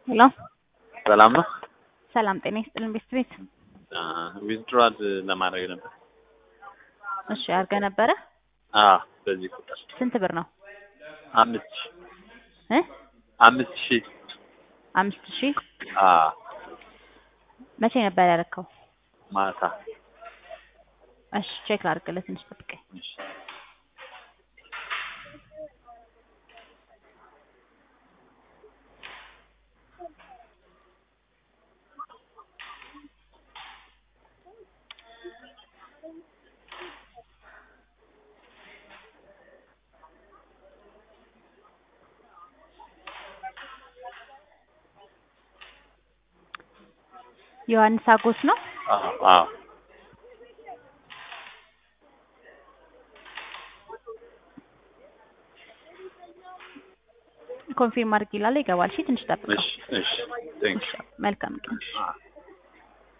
ሄሎ ሰላም ነው። ሰላም ጤና ይስጥልን ቤት ቤት ዊዝድሮዋል ለማድረግ ነበር። እሺ አድርገህ ነበረ አዎ በዚህ ቁጥር ስንት ብር ነው አምስት ሺህ እ አምስት ሺህ አምስት ሺህ አዎ መቼ ነበር ያደረከው ማታ እሺ ቼክ ላድርግልህ ትንሽ ጠብቀኝ እሺ። ዮሐንስ አጎስ ነው አዎ አዎ ኮንፊርም አድርግ ይላል ይገባል እሺ ትንሽ ጠብቀው እሺ እሺ ቴንክ መልካም ቀን ዩ